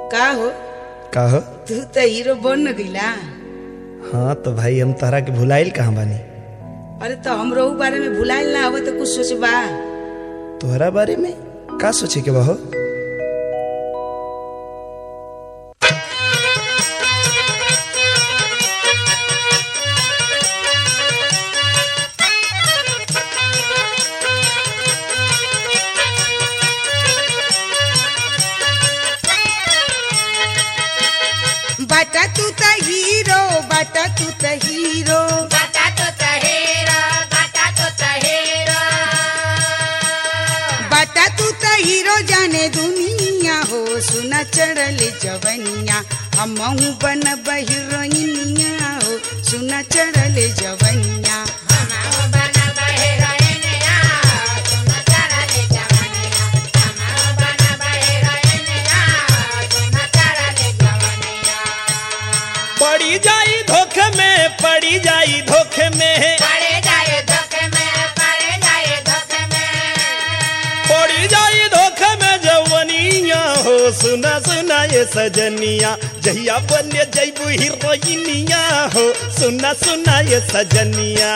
का हो का हो तू तो हीरो बन गईला हाँ तो भाई हम तहरा के भुलाइल कहाँ बानी अरे तो हमरो ऊ बारे में भुलाइल ना हो तो कुछ सोचबा तोहरा बारे में का सोचे के बा हो बाटा तू त हीरो बाटा तू त हीरो बाटा तू त हीरो जाने दुनिया हो सुना चढ़ल जवनिया हमहू बन हीरोइनिया हो सुना चढ़ल जवनिया पड़ी जाई धोखे में पड़ी जाई धोखे में पड़ी जाई धोखे में जवनिया हो सुना सुना ये सजनिया जहिया बने जैबू हीरोइनिया हो सुना सुना ये सजनिया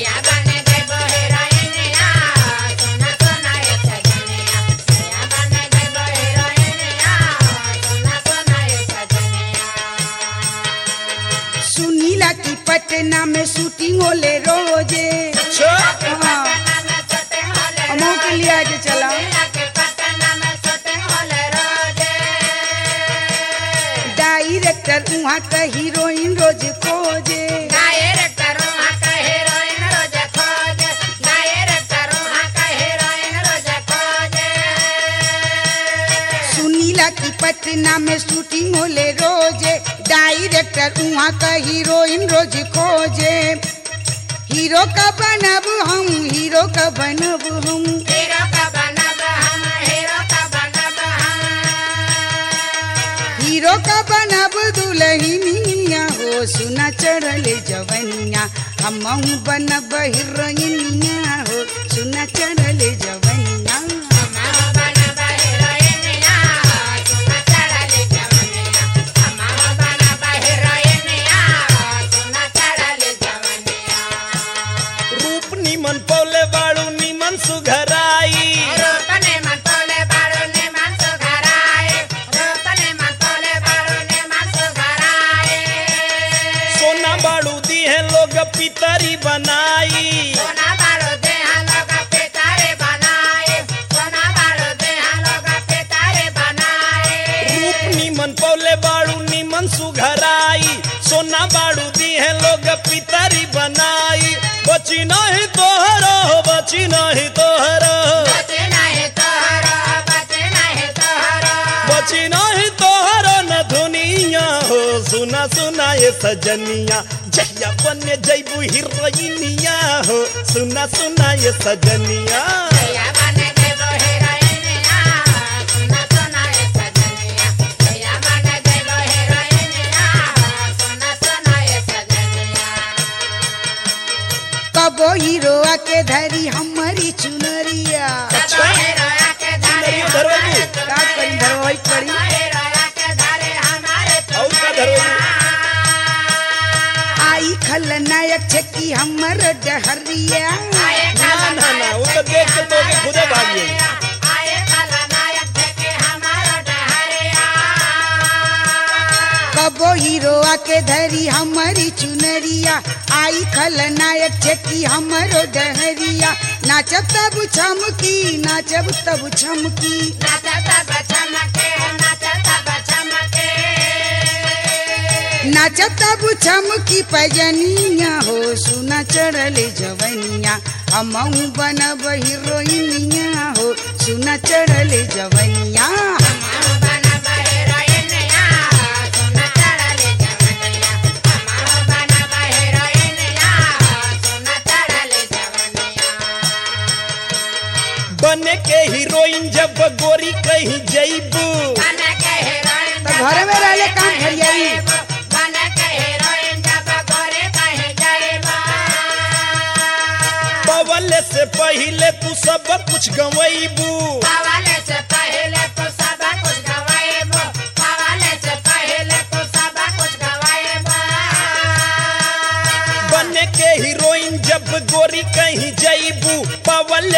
सुनीला की पटना में शूटिंग होले रोजे हाँ हमहू के लिए आज चला डायरेक्टर वहाँ का हीरोइन रोज खोजे सुनीला की पटना में शूटिंग होले रोजे डायरेक्टर वहाँ का हीरोइन रोज खोजे हीरो का बनब हम हीरो का बनब हम हीरो का बनब दुल्हनिया हो सुना चढ़ल जवनिया हमहू बनब हीरोइनिया हो सुना चढ़ल जवनिया रूप निमन पौले बाड़ू निमन सुघराई सोना बाड़ू दी है लोग पितरी बनाई रूप निमन पौले बाड़ू निमन सुघराई सोना बाड़ू दी है लोग पितरी बनाई बची नहीं तोहरो बची नहीं तोहरो बची नहीं तोहरो न दुनिया हो सुना सुना ये सजनिया जहिया बने जैबू हीरोइनिया हो सुना सुना ये सजनिया कबो हीरो आके धरी हमारी चुनरिया सुंदरिया धरवाई का करी धरवाई पड़ी और का धरवाई आई खलनायक छकी हमर डहरिया ना ना ना वो तो देख के तो के खुदे भाग गई कबो हीरो आके धरी हमारी चुनरिया आई खलनायक छकी हमरो डहरिया नाचब तब छमकी नाचब तब छमकी नाचब तब छमकी पजनिया हो सुना चढ़ल जवनिया हमहू बनब हीरोइनिया हो सुना चढ़ल जवनिया बने के हीरोइन जब गोरी कहीं जैबू तो घरे में रहले काम फरियाई बवल से पहले तू सब कुछ गवैबू से पहले तो सब कुछ गवाएबो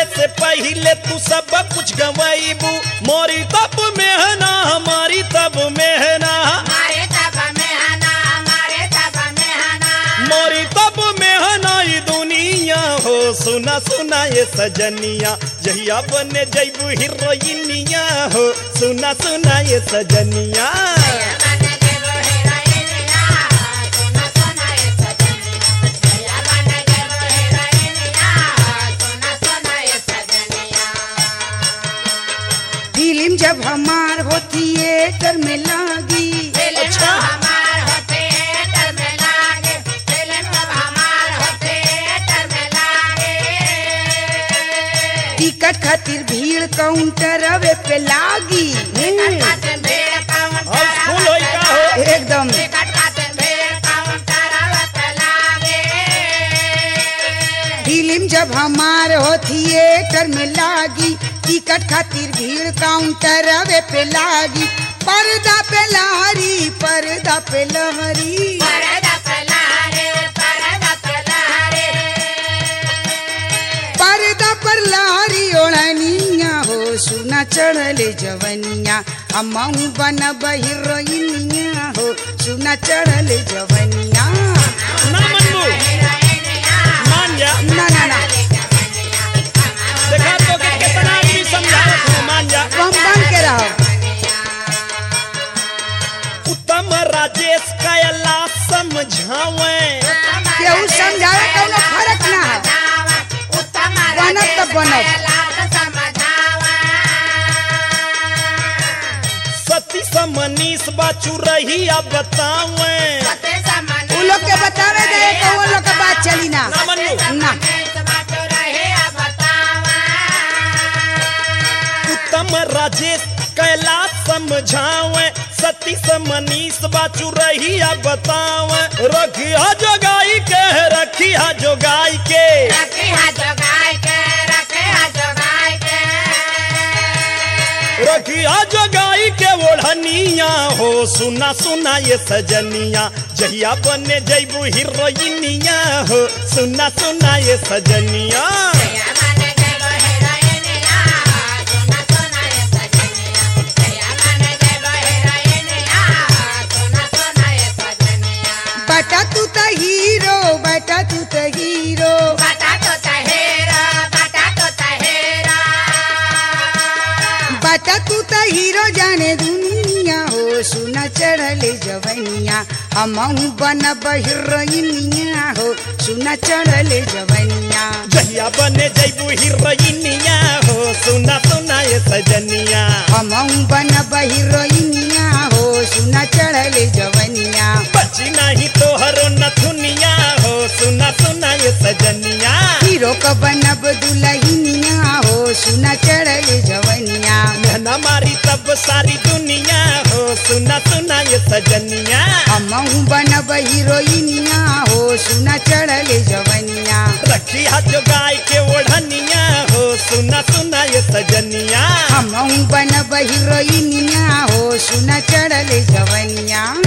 से पहले तू सब कुछ गवाईबू मोरी तब मेहना हमारी तब मेहना हमारे तब में हना हमारे तब में हना मोरी तब मेहना ई दुनिया हो सुना सुना ये सजनिया जहिया बने जैबू हीरोइनिया हो सुना सुना ये सजनिया बन जेबो हीरोइनिया सोना सोना ये सजनिया जया बन जेबो हीरोइनिया सोना सोना ये सजनिया फिल्म जब हमार हो थिएटर में लागी फिल्म अच्छा। हमार हो थिएटर में लागे फिल्म जब हमार हो थिएटर में लागे टिकट खातिर भीड़ काउंटर अवे पे लागी टिकट खाते भीड़ काउंटर हाउसफुल होई का हो एकदम टिकट खाते भीड़ काउंटर पे लागे फिल्म जब हमार हो थिएटर में लागी टिकट खातिर भीड़ काउंटर अवे पे लागी पर्दा पे लहरी पर्दा पे लहरी परदा पलारे परदा पलारे पर्दा पर लहरी ओढ़निया हो सुना चढ़ले जवनिया हमहू बन हीरोइनिया हो सुना चढ़ले जवनिया ना मनबू मान जा ना ना ना देखा तो के कितना आदमी समझावत है मान जा तुम बन के रहो उत्तम राजेश कायला समझावे केहू समझावे कौनो फर्क ना है बनब त बनब। सती समनीस बाचू रही अब बतावे उ लोग के बतावे दे कौन लोग के बात चली ना ना मनबू ना उत्तम राजेश कैला समझावे सती समनीस बाचू रही अब बतावे रखिया जोगाई के रखिया जोगाई के रखिया जोगाई के ओढ़निया हो सुना सुना ये सजनिया जहिया बने जैबू हीरोइनिया हो सुना सुना ये सजनिया बटा तू त हीरो बटा तू त हीरो बटाटो तहेरा बटाटो तहेरा बटा तू त हीरो जाने दुनिया हो सुना चढ़ले जवनिया हमहू बन हीरोइनिया हो सुना चढ़ले जवनिया जहिया बने जैबू हीरोइनिया हो सुना सुना ये सजनिया हमहू बन हीरोइनिया हो सुना चढ़ले जवनिया बची नहीं तोहरो नथुनिया हो सुना सुना ये सजनिया हीरो क बनब दुलहिनिया हो सुना चढ़ले जवनिया मेहना मारी तब सारी दुनिया हो सुना सुना ये सजनिया हमहू बनब हीरोइनिया हो सुना चढ़ले जवनिया रखी हाथ जो गाय के ओढ़निया हो सुना सुना ये सजनिया हमहू बनब हीरोइनिया हो सुना चढ़ले जवनिया